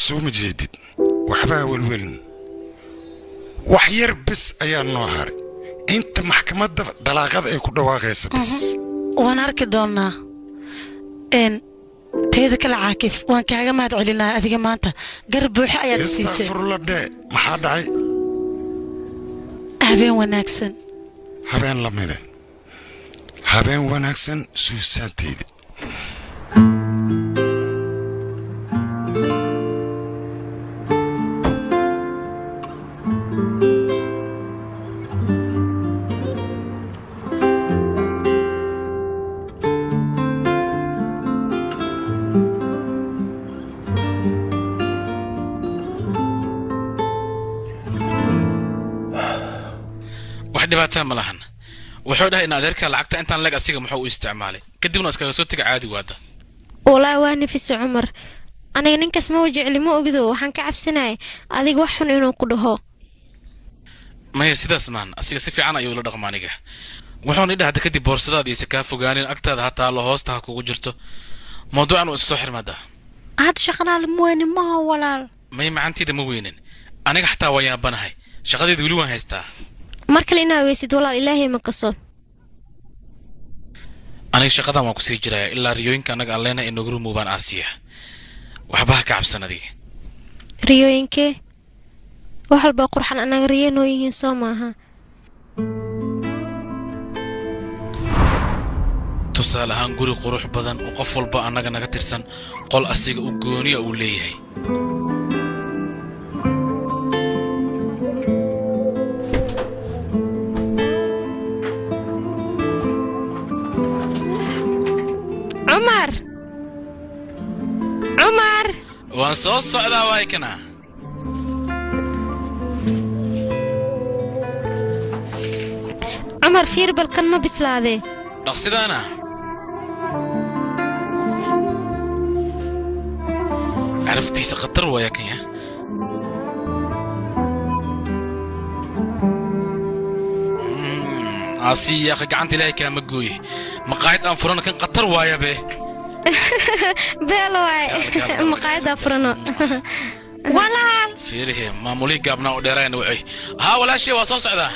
soo ma jeedid waxbaa welwelin wax yar bis ayaa noo haray inta maxkamadda dalaaqada ay ku dhawaaqaysa bis waan arki doonnaa n teeda kale caakif waan kaaga mahad celinaa adiga maanta gar buuxe ayaad siisay istakfirulladhe maxaa dhacay habeen wanaagsan habeen lamide habeen wanaagsan suusaanteydii wax dhibaataa ma lahan wuxuu dhahay in adeerka lacagta intaan leeg asiga muxuu u isticmaalay kadibna iskaga soo tega caadigu hadda walaa waa nafisa cumar aniga ninkaas ma wajecli ma ogido waxaan ka cabsanaya adiga wax xun inuu ku dhaho maya sidaas maan asiga si fiican ayuu la dhaqma aniga wuxuuna idha hadda kadib boorsadaadiisa kaa fogaanin agtaada ha taalo hoosta ha kugu jirto mawduucan uu iska soo xirmaadaa had shaqalaal muweyne maha walaal maya macantiida ma weynin aniga xataa waa yaabanahay shaqadeeda weli waan haystaa mar kale inaa weysid walaal ilaahay ma qaso aniga shaqadan waan kusii jiraya ilaa riyooyinka annaga aan leenahay inoogu rumuubaan aasiya waxba ha ka cabsan adiga riyooyinkee wax walba qurxan anaga riyo noo yihiin soo maaha tusaale ahaan guri qurux badan oo qof walba annaga naga tirsan qol asiga u gooniya uu leeyahay cumar cumar waan soo socdaa waay kana cumar fiir balkan ma bislaadee dhaqsidaana caraftiisa khatar waaya kanya aasiyaqa gacanta ilaahay kaama gooye maqaayad aan furana kan khatar waaya be beel waay maqaayadaa furano walaal fiirihe maamulihii gaabnaa u dheeraayana wacay haa walaashee waa soo socdaa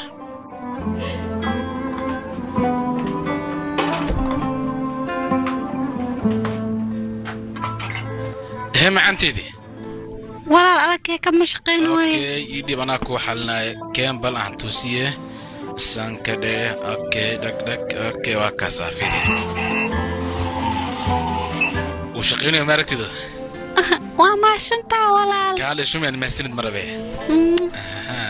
hee macanteedii walaal adagkee kama shaqayn waaye okay ii dhib anaa kuu xalinaya keen bal aan tusiye sankadhe okay dhagdhag okay waa kaasaa fiiri wuu shaqaynaya maaragtida waa maashantaa walaal kaale shumiyaan mahsanid marabe Mm, Aha.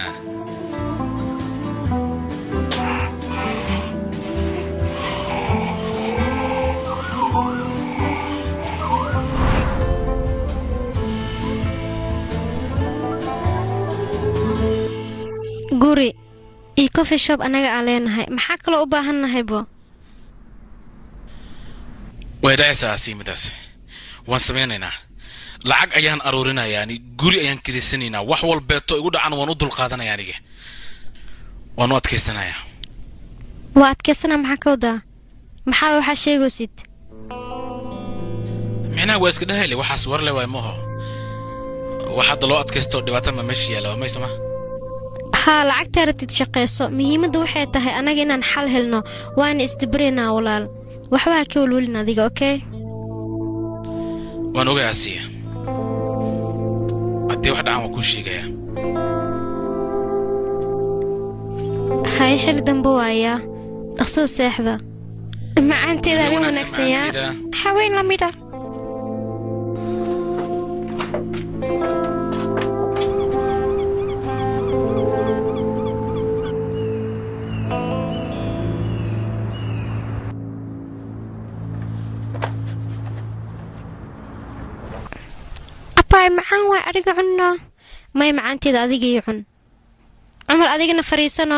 guri iyo coffee shop annaga aan leenahay maxaa kaloo u baahan nahaybo way dhacaysaa asiimidaas waan samaynaynaa lacag ayaan aruurinayaa ani guri ayaan kiriisanaynaa wax walbeeto igu dhacan waan u dulqaadanaya aniga waan u adkaysanayaa waa adkaysana maxaa ka wadaa maxaa waxaa sheegaysid micnaha waa iska dhahayle waxaas warle waay maho wax hadda loo adkaysto dhibaato ma meesha yaalla waa maysoma haa lacagtaa rabtid shaqayso muhiimadda waxay tahay annaga inaan xal helno waana isdibiraynaa walaal waxba ha ka welwelin adiga okey waan ogay asiya haddii wax dhacan waan kuu sheegayaa hay xili dambe waayaa dhaqsada seexda macaanteeda habeen wanaagsan yaa macaanteeda. haween lamida abaay macaan waay adiga cunno may macaanteeda adigii cun cumar adigana fariisano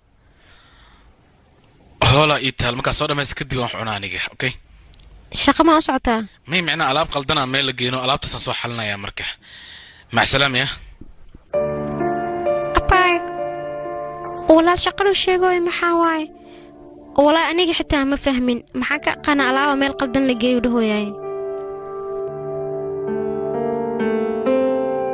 hoolaa ii taal markaa soo dhammaysta kadib waan wax cunaa aniga okay shaqo ma u socotaa may micnaa alaab qaldanaa meel la geeno alaabtaasaan soo xalinayaa marka macsalaam ya abaay walaal shaqadu sheegooy maxaa waaye walaal aniga xitaa ma fahmin maxaa ka aqaana alaaba meel qaldan la geeyu dhahooyaay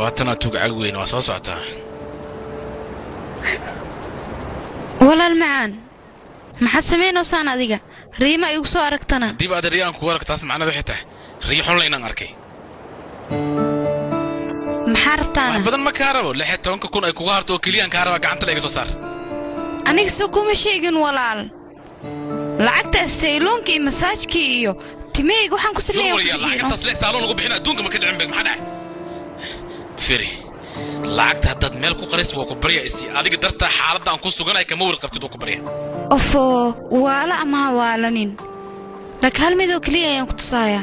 waatanaa tugcag weyn waa soo socotaa walaal macaan maxaad samaynaysaan adiga riima igu soo aragtana dib aad riya aan kugu arag taas macnada waxay tahay riyo xunla inaan arkay maxaa wax rabtaana badan ma kaa rabo lix iyo tobanka kun ay kuga harto oo keliyaan kaa rabaa gacanta la iga soo saar aniga soo kuma sheegin walaal lacagtaas sayloonka iyo masaajkii iyo timahayga waxaan ku soo wariyaa sameeyaa lacagtaas leeg saaloon ugu bixin adduunka ma ka dhicin beg maxaa dhacay firi lacagta haddaad meel ku qaris waa ku barya isi adiga dartaa xaaladda aan ku suganay kama wari qabtid waa ku barya ofo waala ama ha waalanin laakiin hal midoo keliya ayaan ku tusayaa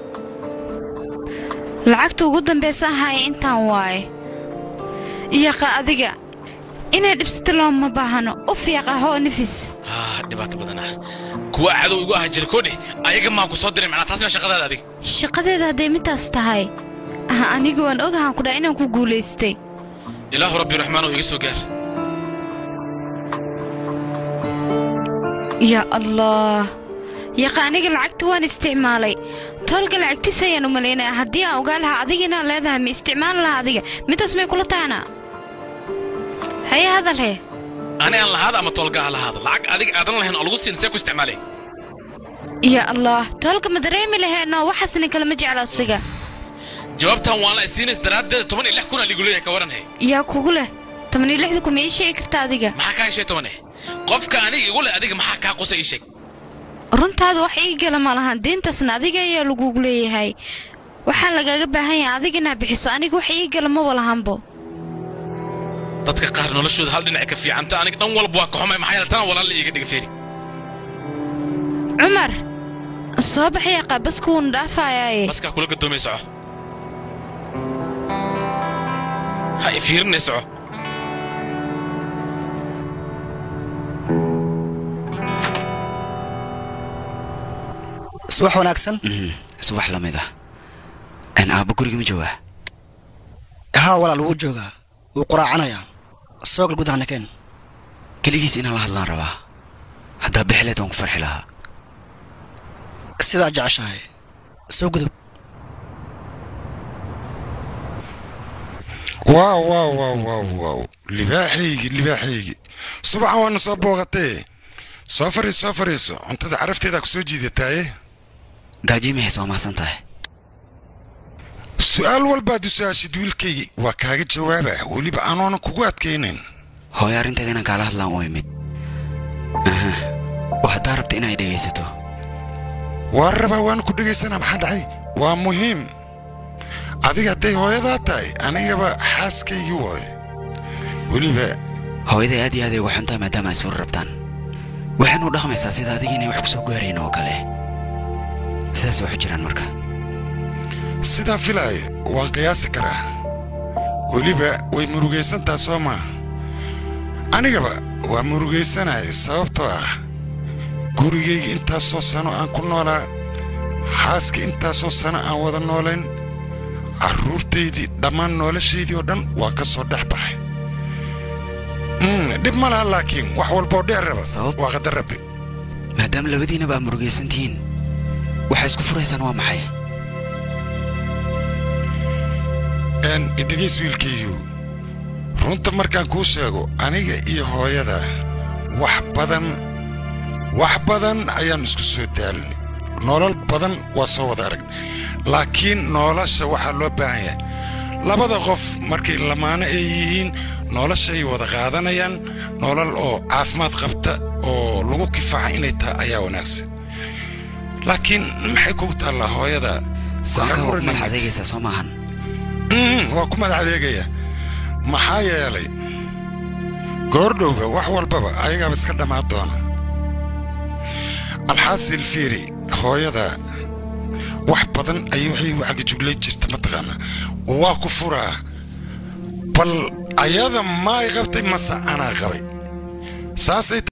lacagta ugu dambaysa ahaaye intaan waaye iyaqa adiga inay dhibsato looma baahano u fiiq ah oo nafis haa dhibaato badan ah kuwa cadow igu aha jira koodhe ayaga maa ku soo diray macnaa taas maa shaqadaada adiga shaqadeeda hadday midaas tahay ah anigu waan ogahaan ku dhaha inaan ku guulaystay ilaahu rabbi raxmaanow iga soo gaar yaa allah yaqa aniga lacagta waan isticmaalay toolka lacagtiis ayaan u malaynaya haddii aan ogaa lahaa adiga inaan leedahay ma isticmaali lahaa adiga midaas may kula tahana haye hadal he ani aan lahaada ama toolgaha lahaada lacag adiga aadan lahayn oo lagu siin see ku isticmaalay yaa allah toolka ma dareemi laheenno waxaasna kalama jecla asiga jawaabtan waan la isiinays daraaddeeda toban iyo lix kunaa ligu leeyahay ka waran he yaa kugu leh tobaniyo lixda kuma ii sheegi karta adiga maxaa kaa heshay toban eh qofka aniga igu leh adiga maxaa kaa qusa ii sheeg runtaada wax ii gala ma lahan diintaasna adiga ayaa lagugu leeyahay waxaa lagaaga baahan yahay adiga inaa bixiso aniga wax ii gala maba lahanbo dadka qaar noloshooda hal dhinac ka fiicanta aniga dhan walba waa ka xumay maxaa yeele tana walaal la iiga dhiga feeri cumar soo baxaya qaabasku wuuna dhaafayaaye baskaa kula gadoomay soco ha i fiirinay soco subax wanaagsan subax la mid ah n aabba guriga ma joogaa haa walaal wuu joogaa wuu quraacanayaa soogal gudahana keen keligiis inaan la hadlaan rabaa haddaa bixileed waan ku farxi lahaa sidaa jeceshahay soo gudub waaw waaw waaw waaw waaw libaaxaygi libaaxaygi subaxan waana soo booqatee soo fariis soo fariiso cuntada carafteedaa ku soo jiidataaye gaajiimahays waa mahadsan tahay su'aal walbaad u su-aashid wiilkaygi waa kaaga jawaaba weliba anoona kugu adkaynayn hooyo arrinteeda inaan kaala hadlaan u imid aha oo haddaa rabta inay dhegaysato waa rabaa waana ku dhegaysanaa maxaa dhacay waa muhiim adiga hadday hooyadaa tahay anigaba xaaskaygii waaye weliba hooyaday aad iyo aad ay uga xuntaa maadaama ay suuro rabtaan waxaynu dhaqmaysaa sida adiga inay wax ku soo gaarayn oo kale sidaas waxu jiraan marka sidaan filaaya waan qiyaasi karaa weliba way murugaysantaa soo maa anigaba waa murugaysanaya sababtoo ah gurigayga intaasoo sano aan ku noolaa xaaska intaasoo sano aan wada noolayn carruurtaydii dhammaan noloshaydii oo dhan waan ka soo dhex baxay Mm, dhib ma laha laakiin wax walboo dheer raba Sabab? waa qadar rabbi maadaama labadiinaba aad murugaysan tihiin waxay isku furaysaan waa maxay een idhegays wiilkaygu runta markaan kuu sheego aniga iyo hooyada wax badan wax badan ayaan isku soo daalinay nolol badan waa soo wada arag laakiin nolosha waxaa loo baahan yahay labada qof markay lamaano ay yihiin noloshay wada qaadanayaan nolol oo caafimaad qabta oo lagu kifaaca inay tahay ayaa wanaagsan laakiin maxay kugu taallaa hooyada soonka waa ku Waxaan madax oranayna- adeegaysaa soo maahan Mm, waa ku madax adeegaya maxaa yeelay goordhowba wax walbaba ayagaaba iska dhammaan doona alxaasil fiiri hooyada wax badan ayay waxay igu cagajuglayn jirta mataqaana waa ku furaa bal ayada maay qabtay mase anaa qabay saasay